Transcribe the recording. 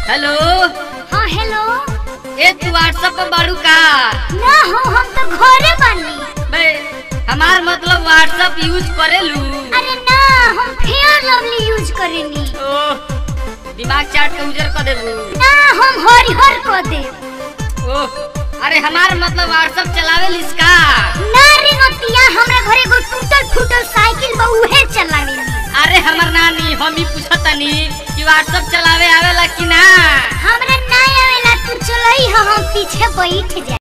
hello हाँ hello ए तू WhatsApp पर बाड़ू का ना हो हम तो घरे बानी बे हमार मतलब व्हाट्सएप यूज करेलू अरे ना हम फेयर लवली यूज करेनी ओह दिमाग चाट के उजर कर देबू ना हम हरिहर को दे ओह अरे हमार मतलब व्हाट्सएप चलावे इसका ना रिंगतिया हमरा घरे एगो टूटल फूटल साइकिल बा उहे चलावेनी अरे हमर नानी हम ही पूछतनी कि व्हाट्सएप चलावे आवेला कि ना हमरा ना आवेला तू चलई हम पीछे बैठ जा